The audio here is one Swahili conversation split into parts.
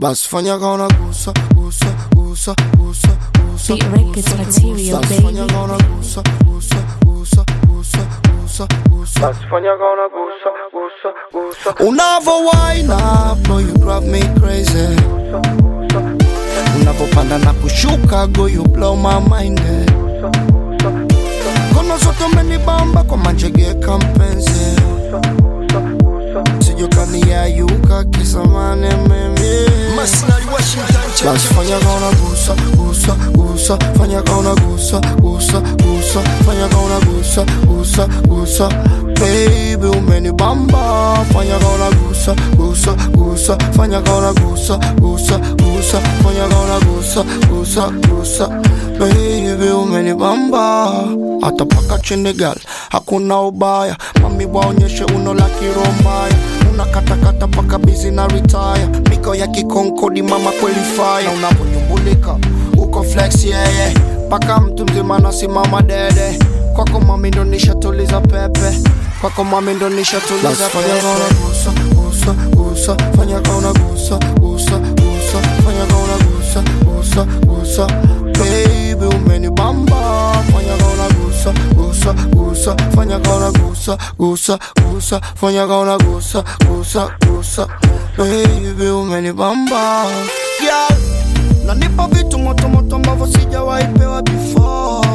basi fanya kaona gusa gusa gusa gusa gusa Beat Records material, basi fanya baby. kaona gusa gusa gusa gusa gusa gusa basi fanya kaona gusa gusa gusa unavo wine up no you drive me crazy unavopanda na kushuka go you blow my mind eh. kono zote umenibamba kwa manjegeka mpenzi sijokaniayuka kisamane mimi Masinari Washington basi fanya kaona gusa gusa gusa fanya kaona gusa gusa gusa fanya kaona gusa gusa gusa baby umenibamba fanya kaona gusa gusa gusa fanya kaona gusa gusa gusa fanya kaona gusa gusa gusa baby umenibamba hata paka chini gal hakuna ubaya mami waonyeshe uno la kirombaya unakatakata paka bizi na retire miko ya kikonkodi mama kweli fire unaponyumbulika uko flex yeye yeah, paka mtu mzima nasimama dede kwako mami ndo nishatuliza pepe kwako mami ndo nishatuliza pepe gusa gusa gusa fanya kaona gusa gusa gusa fanya kaona gusa gusa gusa baby umenibamba fanya kaona gusa gusa gusa fanya kaona gusa gusa gusa fanya kaona gusa gusa gusa baby umenibamba yeah. nanipa vitu motomoto ambavyo sijawahi pewa before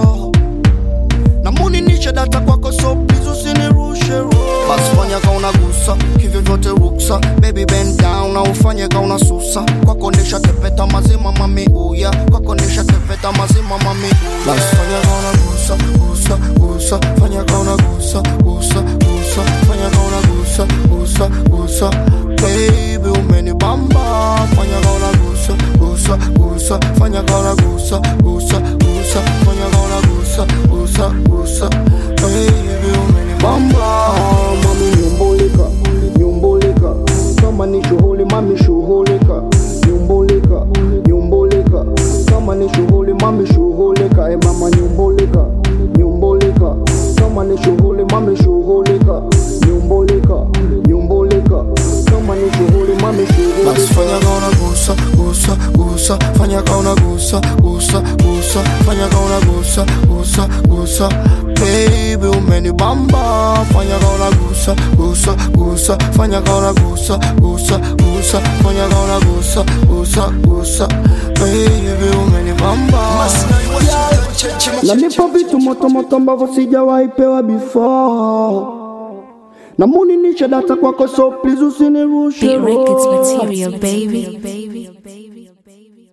namuninishe data kwako so please usinirushe roho. basi fanya kauna gusa hivyo vyote ruksa baby bend down na ufanye kauna susa kwako ndisha tepeta mazima mami uya kwako ndisha tepeta mazima mami uya basi fanya kauna gusa gusa gusa fanya kauna gusa gusa gusa fanya kauna gusa gusa gusa baby umenibamba fanya kauna gusa gusa gusa fanya kauna gusa gusa gusa fanya kauna gusa gusa gusa baby umenibamba mami nyumbulika nyumbulika kama ni shughuli mami shughulika nyumbulika nyumbulika kama ni shughuli mami shughulika e mama nyumbulika nyumbulika kama ni shughuli mami shughulika nyumbulika nyumbulika kama ni shughuli mami basi shughulika fanya kauna gusa gusa gusa fanya kauna gusa gusa gusa fanya kauna gusa gusa gusa baby umenibamba fanya kauna gusa gusa gusa fanya kauna gusa gusa gusa fanya kauna gusa gusa gusa baby umenibamba Masinari Washington Cheche nanipa vitu motomoto ambavyo sijawahi pewa before namuninishe data kwako so please usinirushe Beat Records roho. material, baby.